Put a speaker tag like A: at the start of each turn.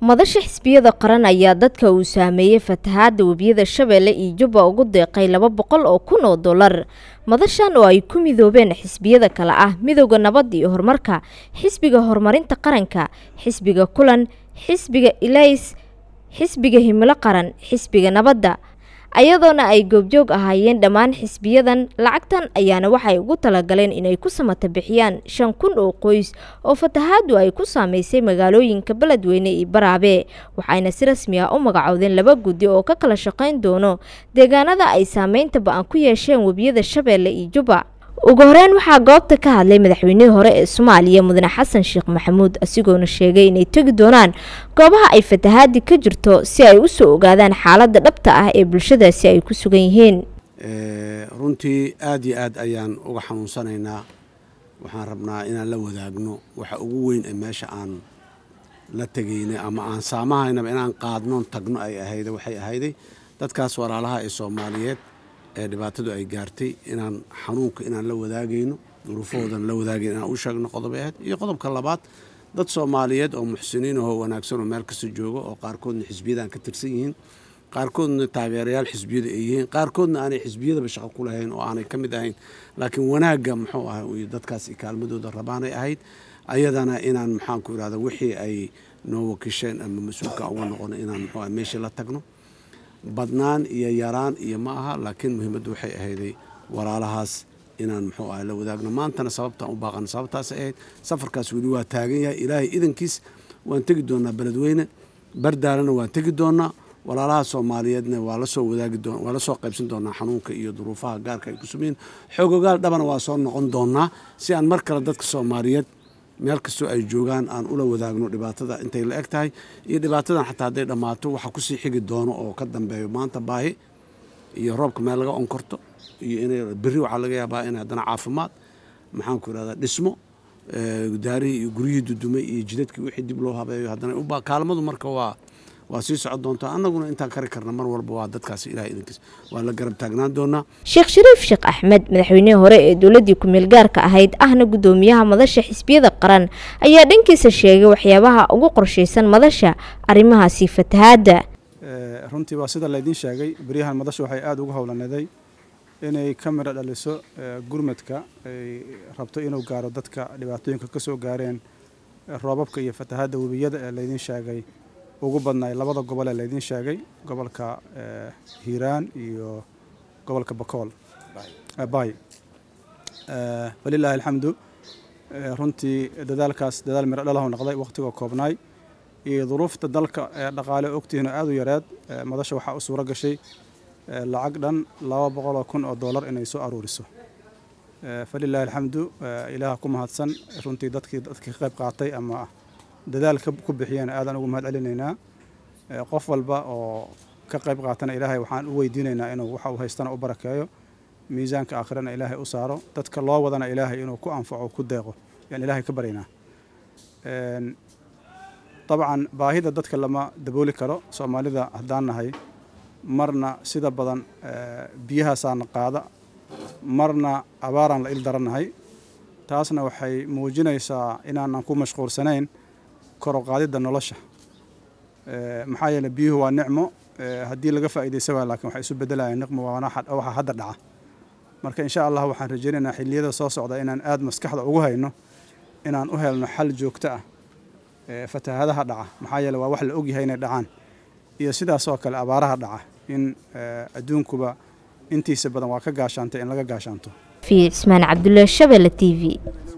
A: madasha xisbiyada qaran ayaa dadka uu saameeyey fatahaada webiyada shabeelle iyo jubba ugu deeqay laba boqol oo kun oo dollar madashan oo ay ku midoobeen xisbiyada kale ah midowda nabadda iyo horumarka xisbiga horumarinta qaranka xisbiga kulan xisbiga ilays xisbiga himilo qaran xisbiga nabadda ayadoona ay goobjoog ahaayeen dhammaan xisbiyadan lacagtan ayaana waxay ugu talagaleen inay ku samata bixiyaan shan kun oo qoys oo fatahaadu ay ku saameysay magaalooyinka beledweyne iyo baraabe waxayna si rasmi ah u magacoodeen laba guddi oo ka kala shaqayn doono deegaanada ay saameynta ba-an ku yeesheen webiyada shabeelle iyo jubba ugu horeyn waxaa goobta ka hadlay madaxweynihii hore ee soomaaliya mudane xasan sheekh maxamuud asigoona sheegay inay tegi doonaan goobaha ay fatahaadi ka jirto si ay usoo ogaadaan xaaladda dhabta ah ee bulshadaasi ay ku sugan yihiin
B: runtii aada iyo aad ayaan uga xanuunsanaynaa waxaan rabnaa inaan la wadaagno waxa ugu weyn ee meesha aan la tegaynay ama aan saamahaynaba inaan qaadnoon tagno ay ahayda waxay ahayday dadkaas walaalaha ee soomaaliyeed ee dhibaatadu ay gaartay inaan xanuunka inaan la wadaagayno duruufahoodan la wadaagayno inaan u sheegno qodobay ahayd iyo qodobka labaad dad soomaaliyeed oo muxsiniin ahoo wanaagsan oo meel kasta jooga oo qaarkoodna xisbiyadan ka tirsan yihiin qaarkoodna taageerayaal xisbiyada ay yihiin qaarkoodna aanay xisbiyadaba shaqo ku lahayn oo aanay ka mid ahayn laakiin wanaagga muxuu ah dadkaas kaalmadooda rabaanay ahayd ayadana inaan maxaanku irahda wixii ay noo wakisheen ama mas-uulka uga noqono inaan muxuu ah meeshii la tagno badnaan iyo yaraan iyo ma aha laakiin muhiimaddu waxay ahayday walaalahaas inaan muxuu ah la wadaagno maantana sababtaan u baaqana sababtaas ahayd safarkaas weli waa taagan yahay ilaahay idankiis waan tegi doonaa beledweyne bardaalana waan tegi doonaa walaalaha soomaaliyeedna waa lasoo wadaagi doon waa lasoo qaybsan doonaa xanuunka iyo duruufaha gaarka ay ku sumeyiin xoogogaal dhabana waa soo noqon doonaa si aan mar kale dadka soomaaliyeed meel kastoo ay joogaan aan ula wadaagno dhibaatada intay la eg tahay iyo dhibaatadan xataa hadday dhammaato waxa kusii xigi doono oo ka dambeeyo maanta baahi iyo roobka meel laga onkorto iyo inay berri waxaa laga yaabaa in haddana caafimaad maxaanku irahdaa dhismo daarihii iyo guryihii dudumay iyo jidadkii wixii dib loo habeeyo haddana kaalmadu marka waa waa sii socon doontaa annaguna intaan kari karna mar walba waa dadkaas ilahay idinkiis waa la garab taagnaan doonaa
A: sheekh shariif sheekh axmed madaxweynihii hore ee dowladdii ku-meel gaarka ahayd ahna guddoomiyaha madasha xisbiyada qaran ayaa dhankiisa sheegay waxyaabaha ugu qorshaysan madasha arrimahaasi fatahaadda
C: runtii waa sida laydiin sheegay beryahan madasha waxay aada ugu howlaneeday inay ka midho dhaliso gurmadka ay rabto inuu gaaro dadka dhibaatooyinka ka soo gaareen roobabka iyo fatahaadda webiyada ee laydiin sheegay ugu badnaay labada gobol ee laydiin sheegay gobolka hiiraan iyo gobolka bakool bay walilaahi alxamdu runtii dadaalkaas dadaal miro dhalahu noqday wakhtigoo koobnaay iyo duruufta dalka ee dhaqaale ogtihiinoo aada u yareed madasha waxaa u suuro gashay lacag dhan laba boqoloo kun oo dollar inay soo aruuriso falilaahi alxamdu ilaaha ku mahadsan runtii dadkii dadkii ka qayb qaatay ama dadaalka ku bixiyeen aadaan ugu mahad celinaynaa qof walba oo ka qayb qaatana ilaahay waxaan u weydiinaynaa inuu waxa uu haystana u barakeeyo miisaanka aakhirana ilaahay u saaro dadka loo wadana ilaahay inuu ku anfaco ku deeqo yaan ilaahay ka baryaynaa dabcan baahida dadka lama dabooli karo soomaalida haddaan nahay marna sida badan biyahaasaana qaada marna abaaraan la il darannahay taasna waxay muujinaysaa inaanan ku mashquulsanayn koroqaadidda nolosha maxaa yeele biyuhu waa nicmo haddii laga faa'iidaysa waa laakiin waxay isu beddelayaan niqmo waxa hadda dhaca marka insha allah waxaan rajaynaynaa xilliyada soo socda inaan aada maskaxda ugu hayno inaan u helno xal joogto ah fatahaadaha dhaca maxaa yeele waa wax la ogyahay inay dhacaan iyo sidaasoo kale abaaraha dhaca in adduunkuba intiisa badan waa ka gaashaantay in laga gaashaanto
A: fi cismaan cabdullaahi shabelle t v